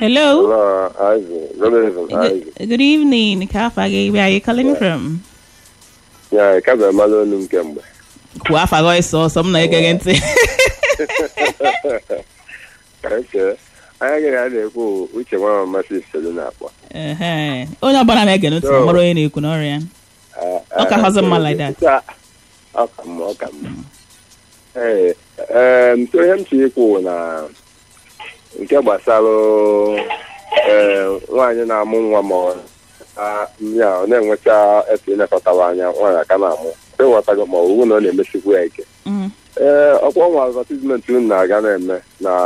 Hello. Hello, Isaac. Good evening, Isaac. Good, good evening. Ka afa gị? Where are you calling from? Ya, ka bụ mmadụ onu m kemgbe. Kwuo afa gị ọsọ ọsọ m na-ege gị ntị. Eke, anya gị a na-ekwu uche nwa mmasị ifelu na-akpọ. Ehe. Onye ọbụla na-ege ntị So- mara onye na-ekwu n'ọrụ ya. Ọ ka hụzị mma like that. Ọ ka mma, ọ ka mma. Ee, em, so ihe m si ikwu na nke gbasara ee nwaanyị na-amụ nwa ma ọ a- ya ọ na-enwecha efe ilekọtara anya nwaanyị aka na-amụ ịghọtago ma ọ bụ na ọ na-emesikwu ya ike Mm. ee ọkwa ọnwa advertisement unu na-aga na-eme na